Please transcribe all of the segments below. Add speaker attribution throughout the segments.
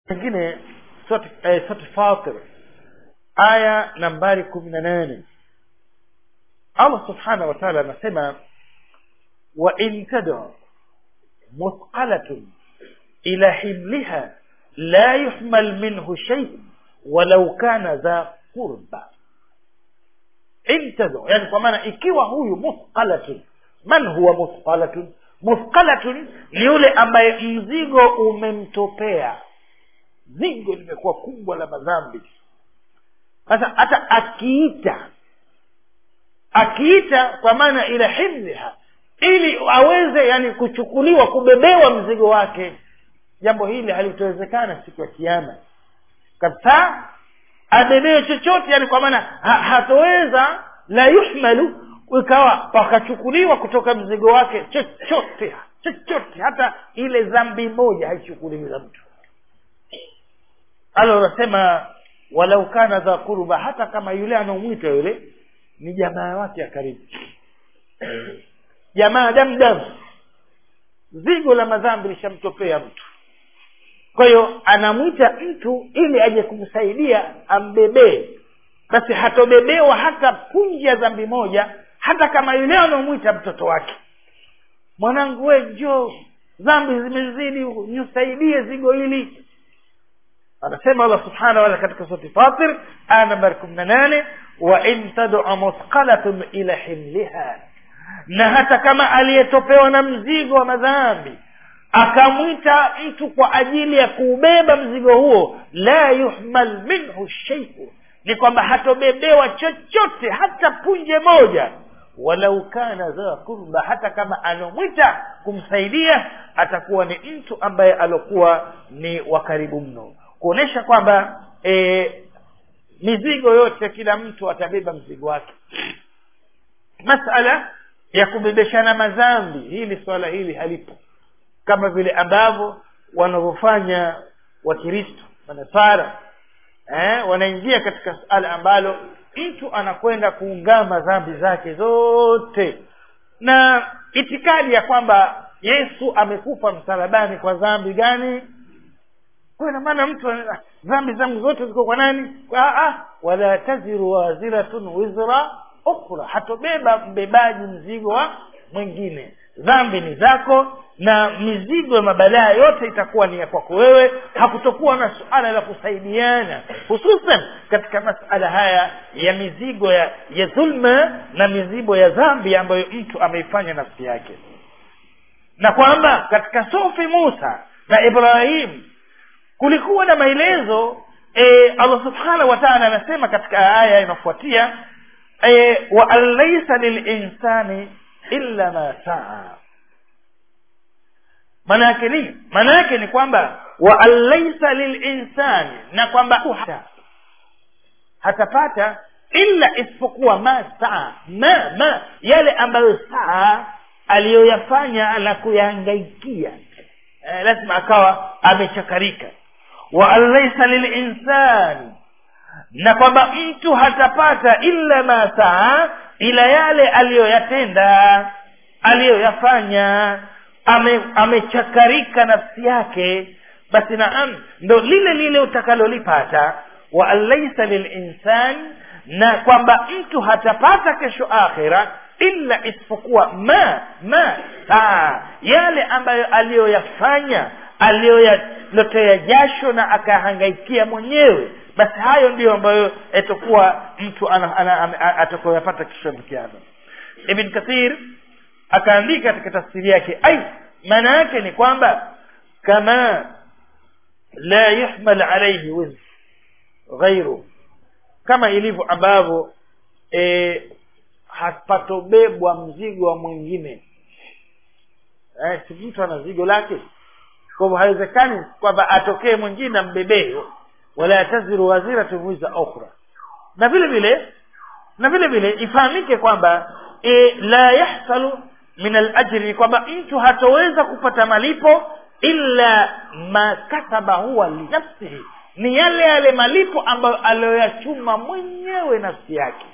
Speaker 1: nyingine sote eh, sote fatir aya nambari kumi na nane allah subhanahu wa taala anasema wa in tad'u مثقلة إلى حملها لا يحمل منه شيء ولو كان ذا قربى intadhu yani kwa maana ikiwa huyu muthqalatun man huwa muthqalatun muthqalatun ni yule ambaye mzigo umemtopea zigo limekuwa kubwa la madhambi sasa hata akiita akiita kwa maana ila himliha ili aweze yani kuchukuliwa kubebewa mzigo wake jambo hili halitowezekana siku ya kiama kabisa abebewe chochote yani kwa maana ha, hatoweza la yuhmalu ikawa pakachukuliwa kutoka mzigo wake chochote chochote hata ile dhambi moja haichukuliwi za mtu alo unasema walau kana dha kurba hata kama yule anaomwita yule ni jamaa wake ya karibu jamaa damdam zigo la madhambi lishamtopea mtu kwa hiyo anamwita mtu ili aje kumsaidia ambebee basi hatobebewa hata punji ya dhambi moja hata kama yule anaomwita mtoto wake mwanangu we njoo dhambi zimezidi nisaidie zigo hili anasema allah subhanahu wataala katika surati fatir aya nambari kumi na nane wa in tad'u muthqalatun ila himliha na hata kama aliyetopewa na mzigo wa madhambi akamwita mtu kwa ajili ya kuubeba mzigo huo la yuhmal minhu sheiu ni kwamba hatobebewa chochote hata punje moja walau kana dha kurba hata kama alomwita kumsaidia atakuwa ni mtu ambaye alokuwa ni wa karibu mno kuonyesha kwamba e, mizigo yote kila mtu atabeba mzigo wake masala ya kubebeshana madhambi hili swala hili halipo kama vile ambavyo wanavyofanya wakristo manasara eh, wanaingia katika suala ambalo mtu anakwenda kuungama dhambi zake zote na itikadi ya kwamba yesu amekufa msalabani kwa dhambi gani kwa ina maana mtu dhambi zangu zote ziko kwa nani kwa ah, wala taziru waziratun wizra ukhra hatobeba mbebaji mzigo wa mwingine dhambi ni zako na mizigo ya mabalaa yote itakuwa ni ya kwako wewe hakutokuwa na suala la kusaidiana hususan katika masala haya ya mizigo ya, ya dhulma na mizigo ya dhambi ambayo mtu ameifanya nafsi yake na kwamba katika sofi musa na ibrahim kulikuwa na maelezo e, allah subhanahu wa taala anasema katika aya inayofuatia e, wa an laisa lilinsani illa ma saa maana yake nini maana yake ni kwamba wa an laisa lilinsani na kwamba hata hatapata illa isipokuwa ma saa ma ma yale ambayo saa aliyoyafanya na kuyahangaikia eh, lazima akawa amechakarika wa an laisa lilinsani na kwamba mtu hatapata illa ma saa ila yale aliyoyatenda aliyoyafanya ame, amechakarika nafsi yake basi naam ndo lile lile utakalolipata wa an laisa lilinsan na kwamba mtu hatapata kesho akhira illa isipokuwa ma ma saa yale ambayo aliyoyafanya aliyoyalotea jasho na akahangaikia mwenyewe basi hayo ndiyo ambayo yatakuwa mtu atakoyapata kesho kiama ibn kathir akaandika katika tafsiri yake ai maana yake ni kwamba kama la yuhmal alaihi wizr ghairu kama ilivyo ambavyo e, hapatobebwa mzigo wa mwingine eh, si mtu ana zigo lake kwa hivyo haiwezekani kwamba atokee mwingine ambebee wala taziru waziratu wiza ukhra na vile vile na vile vile ifahamike kwamba e, la yahsalu min alajri ni kwamba mtu hatoweza kupata malipo illa ma kataba huwa linafsihi ni yale yale malipo ambayo aliyoyachuma mwenyewe nafsi yake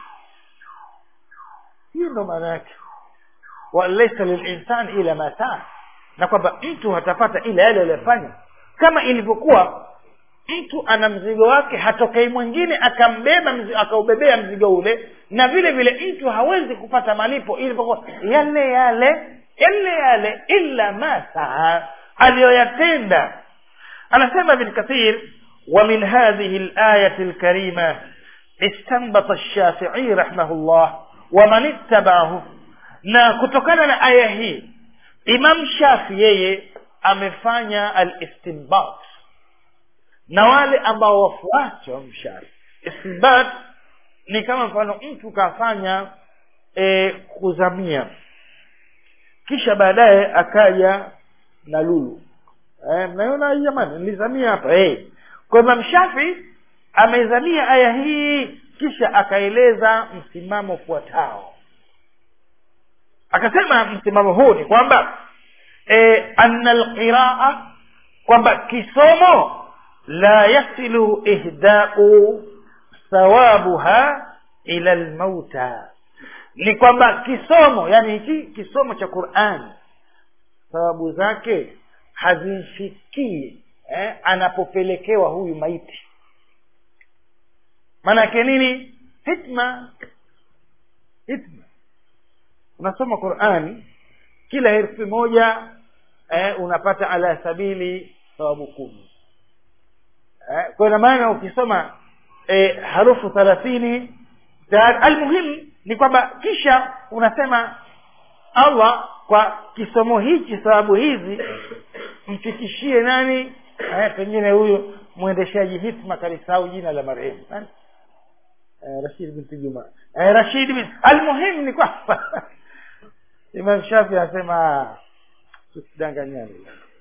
Speaker 1: hiyo ndo maana yake walaisa lilinsani ila ma saa na kwamba mtu hatapata ila yale aliyofanya kama ilivyokuwa mtu ana mzigo wake hatokei mwingine akambeba mzi- akaubebea mzigo ule na vile vile mtu hawezi kupata malipo ilivyokuwa yale yale yale yale illa ma saa aliyoyatenda anasema ibn kathir ومن هذه الآية الكريمة استنبط الشافعي رحمه الله ومن اتبعه na kutokana na aya hii imam shafi yeye amefanya alistinbat na wale ambao wafuasi wa mshafi istinbat ni kama mfano mtu kafanya e, kuzamia kisha baadaye akaja na lulu e, mnaona hii jamani nilizamia hapa e. kwa imam shafi ameizamia aya hii kisha akaeleza msimamo ufuatao akasema msimamo huu ni kwamba e, anna alqiraa kwamba kisomo la yasilu ihdau thawabuha ila lmauta ni kwamba kisomo yani hiki kisomo cha qurani thawabu zake hazimfikii eh, anapopelekewa huyu maiti maanake nini hitma hitma unasoma qurani kila herufi moja eh, unapata ala sabili thawabu kumi eh, kwa ina maana ukisoma eh, harufu thalathini almuhimu ni kwamba kisha unasema allah kwa kisomo hichi sababu hizi mfikishie nani eh, pengine huyu mwendeshaji hitma kalisahau jina la marehemu nani eh, rashid binti juma eh, rashid bin almuhimu ni kwamba imam shafi anasema tusidanganyane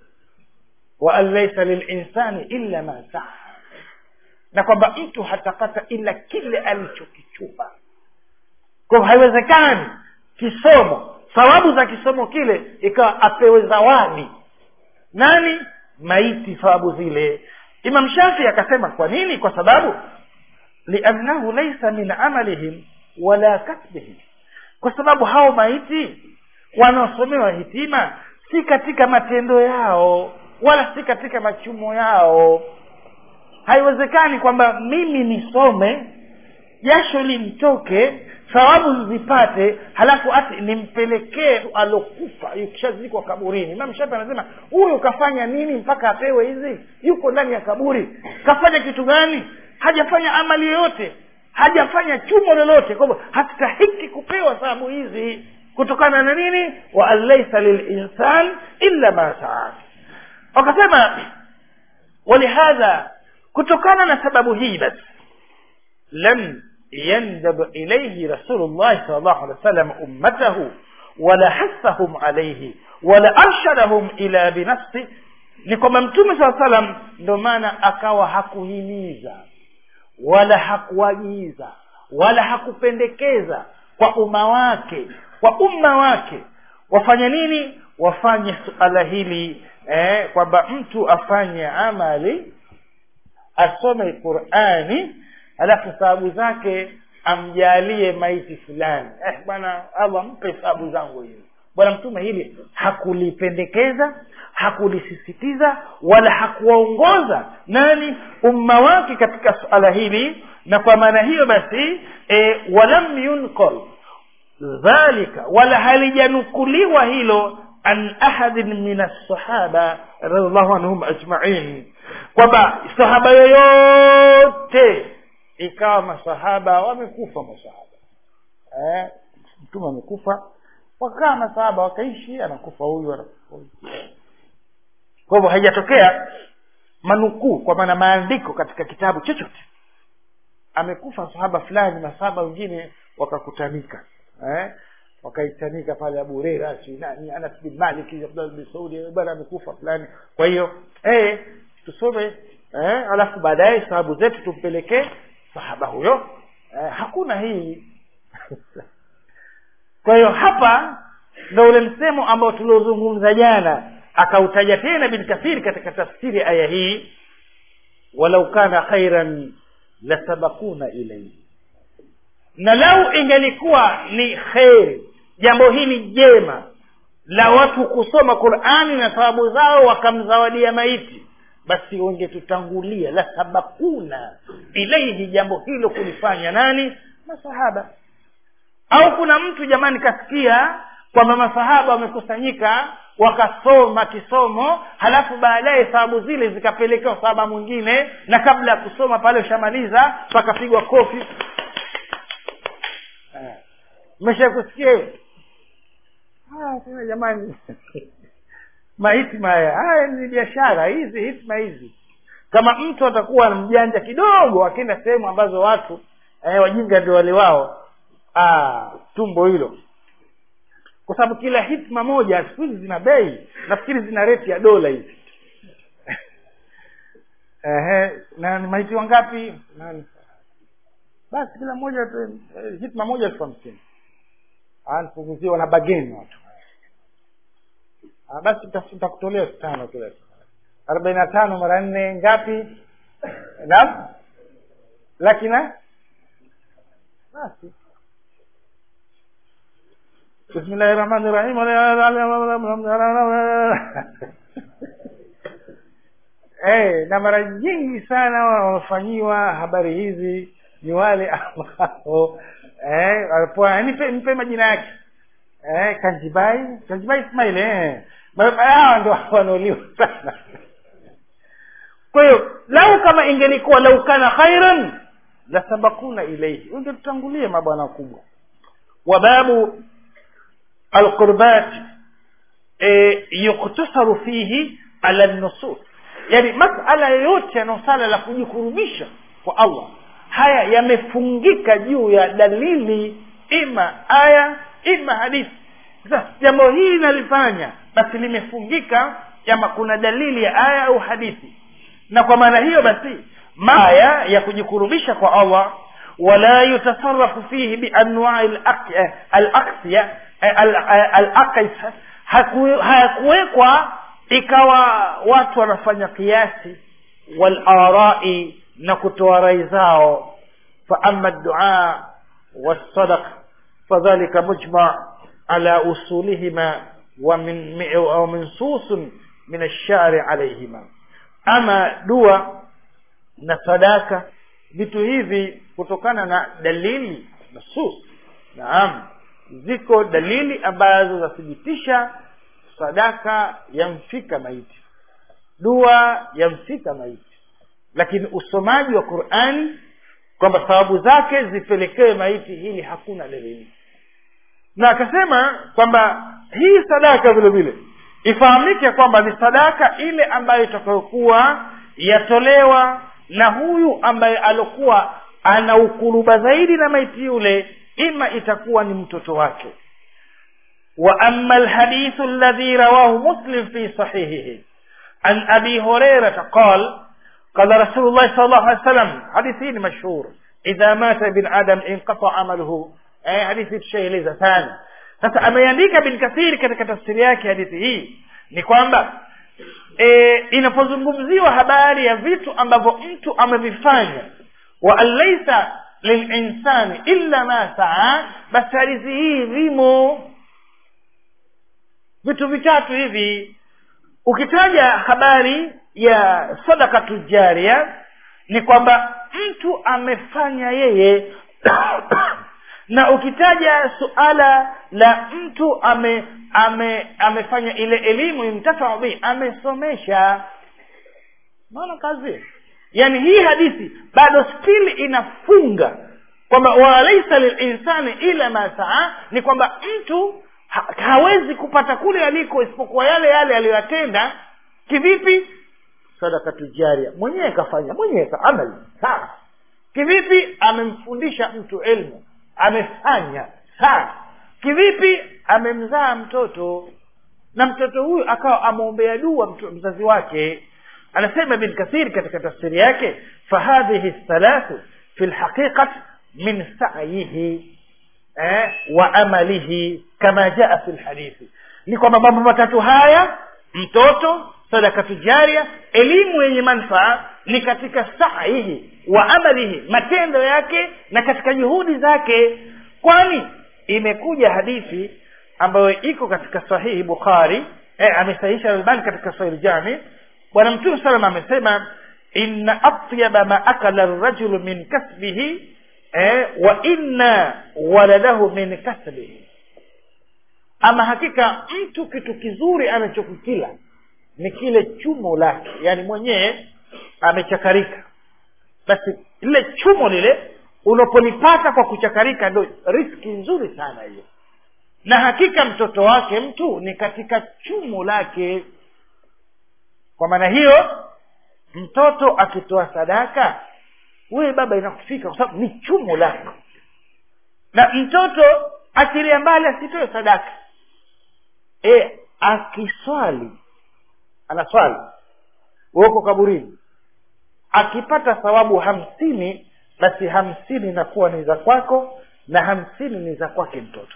Speaker 1: wa an laisa lilinsani illa ma saa na kwamba mtu hatapata ila kile alichokichuma kwa haiwezekani kisomo thawabu za kisomo kile ikawa apewe zawadi nani maiti thawabu zile imam shafi akasema kwa nini kwa sababu liannahu laisa min amalihim wala kasbihim kwa sababu hao maiti wanaosomewa hitima si katika matendo yao wala si katika machumo yao haiwezekani kwamba mimi nisome jasho limtoke thawabu nizipate halafu ati nimpelekee alokufa ukishazikwa kaburini imam shafi anasema huyu kafanya nini mpaka apewe hizi yuko ndani ya kaburi kafanya kitu gani hajafanya amali yoyote hajafanya chumo lolote kwa hivyo hastahiki kupewa thawabu hizi kutokana na nini wa an laisa lilinsan illa ma saa wakasema walihadha kutokana na sababu hii basi lam يندب إليه رسول الله صلى الله عليه وسلم أمته ولا حثهم عليه ولا أرشدهم إلى بنفسه ni kwamba mtume saa salam ndo maana akawa hakuhimiza wala hakuagiza wala hakupendekeza kwa umma wake kwa umma wake wafanye nini wafanye suala hili eh, kwamba mtu afanye amali asome qurani alafu thawabu zake amjalie maiti fulani eh, bwana allah mpe thawabu zangu hizi bwana mtume hili hakulipendekeza hakulisisitiza wala hakuwaongoza nani umma wake katika suala hili na kwa maana hiyo basi e, walam yunqal dhalika wala halijanukuliwa hilo an ahadin min alsahaba radiallahu anhum ajmain kwamba sahaba yoyote ikawa masahaba wamekufa masahaba eh, mtume amekufa wakakaa masahaba wakaishi anakufa huyu anakufa huyu kwa hivyo haijatokea manukuu kwa maana maandiko katika kitabu chochote amekufa sahaba fulani masahaba wengine wakakutanika eh? wakaitanika pale abu hureira si nani anas bin malik abdullah bin saudi bwana amekufa fulani kwa hiyo eh, tusome eh, alafu baadaye sababu zetu tumpelekee sahaba huyo eh, hakuna hii kwa hiyo hapa ndo ule msemo ambao tuliozungumza jana akautaja tena bin kathiri katika tafsiri aya hii walau kana khairan lasabakuna ilaihi na lau ingelikuwa ni kheri jambo hili jema la watu kusoma qurani na thawabu zao wakamzawadia maiti basi wangetutangulia la sabakuna ilaihi jambo hilo kulifanya nani masahaba au kuna mtu jamani kasikia kwamba masahaba wamekusanyika wakasoma kisomo halafu baadaye sababu zile zikapelekewa sahaba mwingine na kabla ya kusoma pale ushamaliza pakapigwa kofi mesha kusikia hiyo sema jamani mahitma haya haya ni biashara hizi hitma hizi kama mtu atakuwa mjanja kidogo akienda sehemu ambazo watu eh, wajinga ndio wale wao ah, tumbo hilo kwa sababu kila hitma moja siku hizi zina bei nafikiri zina reti ya dola hizi Ehe, na ni maiti wangapi Nani? basi kila moja tu- eh, hitma moja elfu hamsini anapunguziwa na bageni watu Ah, basi nita- nitakutolea elfu tano kila siku arobaini na tano mara nne ngapi naam laki na basi bismillahi rahmani rahim eh na mara nyingi sana wanaofanyiwa habari hizi ni wale ambao eh walipoa nipe nipe majina yake eh kanjibai kanjibai ismail eh Ma- hawa ndio wanaoliwa sana kwa hiyo lau kama ingelikuwa lau kana khairan la sabakuna ilaihi ungetutangulia mabwana wakubwa wa babu alqurbat e, yuktasaru fihi ala nusus yani masala yoyote yanayosala la kujikurubisha kwa allah haya yamefungika juu ya dalili ima aya ima hadithi sasa jambo hili nalifanya basi limefungika ama kuna dalili ya aya au hadithi na kwa maana hiyo basi maya ya kujikurubisha kwa allah wala yutasarafu fihi bianwai al-aq- al-aqsiya al- al-aqis haku- hayakuwekwa ikawa watu wanafanya kiasi walarai na kutoa rai zao faama dua والصدق فذلك مجمع على أصولهما ومن ومنصوص من الشارع عليهما ama dua na sadaka vitu hivi kutokana na dalili nusus naam ziko dalili ambazo zathibitisha sadaka yamfika maiti dua yamfika maiti lakini usomaji wa qurani kwamba sababu zake zipelekewe maiti hili hakuna dalili na akasema kwamba hii sadaka vile vile ifahamike kwamba ni sadaka ile ambayo itakayokuwa yatolewa na huyu ambaye alokuwa ana ukuruba zaidi na maiti yule ima itakuwa ni mtoto wake wa ama alhadithu alladhi rawahu muslim fi sahihihi an abi hurairata qal قال رسول الله صلى الله عليه وسلم حديثين مشهور إذا مات ابن آدم انقطع عمله eh, hadithi tushaeleza sana sasa ameandika bin kathiri katika tafsiri yake hadithi hii ni kwamba e, inapozungumziwa habari ya vitu ambavyo mtu amevifanya wa an laisa lilinsani illa ma saa basi hadithi hii vimo vitu vitatu hivi ukitaja habari ya sadakatu jaria ni kwamba mtu amefanya yeye na ukitaja suala la mtu ame, ame amefanya ile elimu imtafau bihi amesomesha maana kazi yani hii hadithi bado still inafunga kwamba walaisa lilinsani ila ma saa ni kwamba mtu ha, hawezi kupata kule aliko isipokuwa yale yale aliyoyatenda kivipi sadakatu jaria mwenyewe kafanya mwenyewe kaamali sawa kivipi amemfundisha mtu elmu amefanya sawa kivipi amemzaa mtoto na mtoto huyu akawa amwombea dua mtu- mzazi wake anasema ibn kathir katika tafsiri yake fahadhihi thalathu fi lhaqiqat min sayihi eh, wa amalihi kama jaa fi lhadithi ni kwamba mambo matatu haya mtoto sadakatu jaria elimu yenye manfaa ni katika sahihi wa amalihi matendo yake na katika juhudi zake kwani imekuja hadithi ambayo iko katika sahihi bukhari eh, amesahisha albani katika sahihi jami bwana mtume salam amesema inna atyaba ma akala rajulu min kasbihi eh, wa inna waladahu min kasbihi ama hakika mtu kitu kizuri anachokikila ni kile chumo lake yaani mwenyewe amechakarika basi lile chumo lile unapolipata kwa kuchakarika ndo riski nzuri sana hiyo na hakika mtoto wake mtu ni katika chumo lake kwa maana hiyo mtoto akitoa sadaka wewe baba inakufika kwa sababu ni chumo lako na mtoto achilia mbali asitoe sadaka e, akiswali anaswali uko kaburini akipata thawabu hamsini basi hamsini inakuwa ni za kwako na hamsini ni za kwake mtoto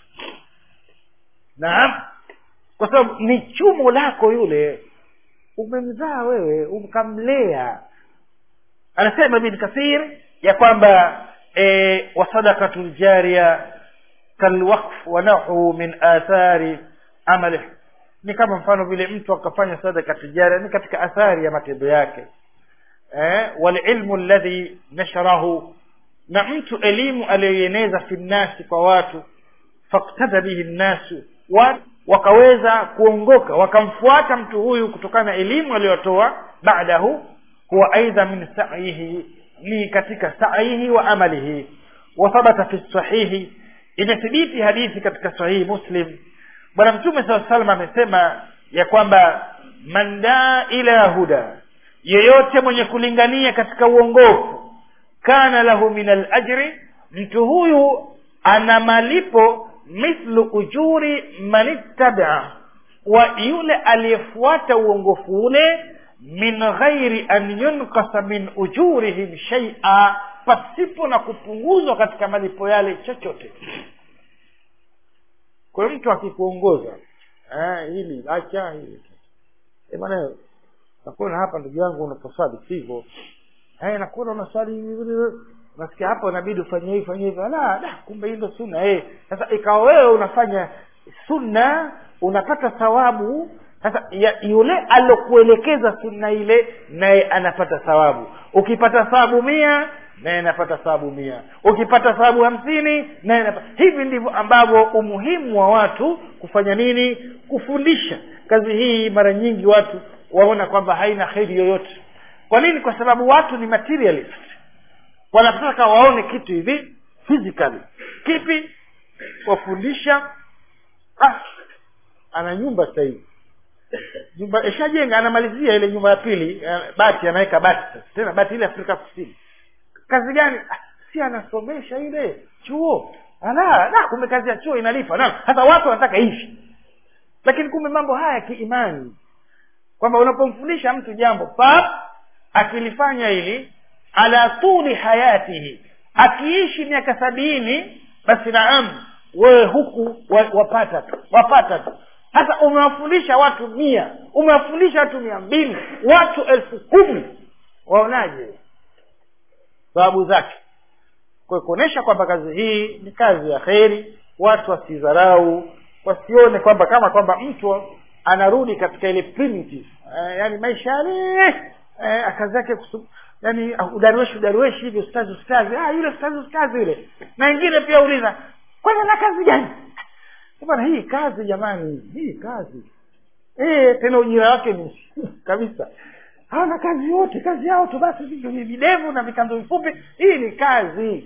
Speaker 1: naam kwa sababu ni chumo lako yule umemzaa wewe ukamlea anasema ibn kathir ya kwamba e, wasadakatu ljaria kalwaqf wa nahu min athari amalih ni kama mfano vile mtu akafanya sadaka tijaria ni katika athari ya matendo yake eh, walilmu alladhi nasharahu na mtu elimu aliyoieneza fi nnasi kwa watu faktada bihi nnasu watu wakaweza kuongoka wakamfuata mtu huyu kutokana na elimu aliyotoa baadahu huwa aidha min saihi ni katika saihi wa amalihi wathabata fi sahihi imethibiti hadithi katika sahihi muslim bwana mtume saa salam amesema ya kwamba man daa ila huda yeyote mwenye kulingania katika uongofu kana lahu min alajri mtu huyu ana malipo mithlu ujuri man ittabaa wa yule aliyefuata uongofu ule min ghairi an yunkasa min ujurihim shaia pasipo na kupunguzwa katika malipo yale chochote kwa hiyo mtu akikuongoza eh, hili acha hili e bwana nakuona hapa ndugu yangu unaposwali sivyo eh, nakuona unaswali nasikia hapo inabidi ufanye hivi fanye hivi la da kumbe hii ndo sunna eh sasa ikawa wewe unafanya sunna unapata thawabu sasa yule alokuelekeza sunna ile naye anapata thawabu ukipata thawabu mia naye anapata thawabu mia ukipata thawabu hamsini naye anapata hivi ndivyo ambavyo umuhimu wa watu kufanya nini kufundisha kazi hii mara nyingi watu waona kwamba haina kheri yoyote kwa nini kwa sababu watu ni materialist wanataka waone kitu hivi physically kipi wafundisha ah, ana nyumba sasa hivi nyumba ishajenga anamalizia ile nyumba ya pili bati anaweka bati sasa tena bati ile afrika kusini kazi gani ah, si anasomesha ile chuo ala na kumbe kazi ya chuo inalipa na sasa watu wanataka hivi lakini kumbe mambo haya ya kiimani kwamba unapomfundisha mtu jambo pap akilifanya hili ala tuli hayatihi akiishi miaka sabini basi naam wewe huku wapata tu wapata tu sasa umewafundisha watu mia umewafundisha watu mia mbili watu elfu kumi waonaje sababu zake kwa kuonyesha kwamba kazi hii ni kazi ya kheri watu wasidharau wasione kwamba kama kwamba mtu anarudi katika ile primitive eh, yani maisha yale eh, kazi yake yani udarueshi udarueshi hivi ustazi ustazi ah yule ustazi ustazi yule na wengine pia uliza kwanza na kazi gani bwana hii kazi jamani hii kazi eh tena ujira wake ni kabisa hawana kazi yote kazi yao tu basi ni videvu na vikanzo vifupi hii ni kazi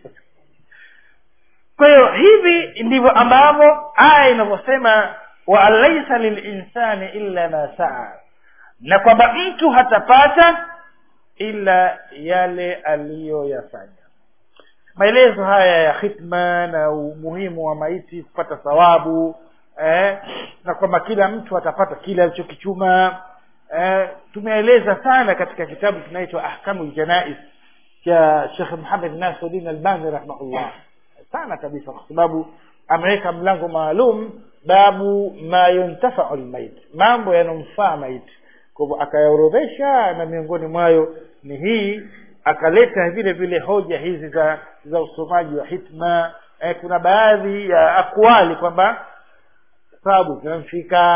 Speaker 1: kwa hiyo hivi ndivyo ambavyo aya inavyosema wa laisa lilinsani illa ma saa na kwamba mtu hatapata ila yale aliyoyafanya maelezo haya ya khitma na umuhimu wa maiti kupata thawabu eh, na kwamba kila mtu atapata kile alichokichuma eh, tumeeleza sana katika kitabu kinaitwa ahkamu ljanais cha shekh muhamed nasiruddin albani rahimahullah sana kabisa kwa sababu ameweka mlango maalum babu ma yuntafau lmait mambo yanomfaa maiti kwa hivyo akayaorodhesha na miongoni mwayo ni hii akaleta vile vile hoja hizi za za usomaji wa hitma eh, kuna baadhi ya akwali kwamba sababu zinamfika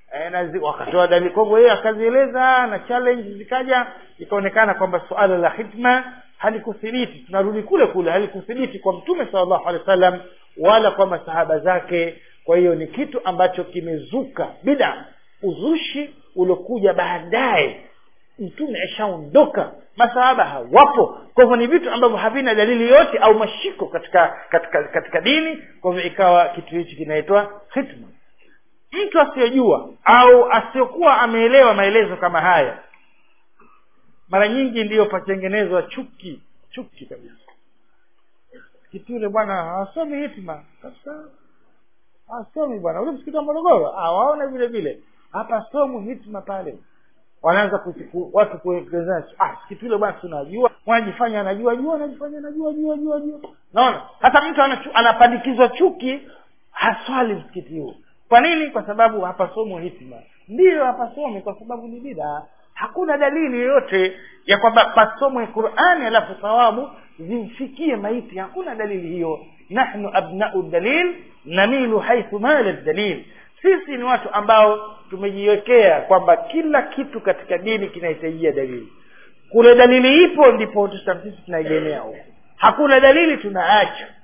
Speaker 1: e, na zi, wakatoa dalili kwa hivyo yeye akazieleza na challenge zikaja ikaonekana kwamba suala la hitma halikuthibiti tunarudi kule kule halikuthibiti kwa mtume sallallahu alaihi wasallam wala kwa masahaba zake kwa hiyo ni kitu ambacho kimezuka bida uzushi uliokuja baadaye mtume ashaondoka masahaba hawapo kwa hivyo ni vitu ambavyo havina dalili yote au mashiko katika katika katika dini kwa hivyo ikawa kitu hichi kinaitwa hitma mtu asiyojua au asiyokuwa ameelewa maelezo kama haya mara nyingi ndiyo patengenezwa chuki chuki kabisa kitu yule bwana hawasomi hitma kabisa hawasomi bwana ule msikiti wa morogoro hawaona vile vile hapa somu hitma pale wanaanza kusiku, watu kuelezana ah kitu yule bwana tunajua wanajifanya anajua jua anajifanya anajua jua jua jua naona hata mtu anachu, anapandikizwa chuki haswali msikiti huo kwa nini kwa sababu hapasomo hitma ndiyo hapasomi kwa sababu ni bida hakuna dalili yoyote ya kwamba pasomwe qurani alafu thawabu zimfikie maiti hakuna dalili hiyo nahnu abnau dalil namilu haithu mala dalil sisi ni watu ambao tumejiwekea kwamba kila kitu katika dini kinahitajia dalili kule dalili ipo ndipo sisi tunaegemea huko hakuna dalili tunaacha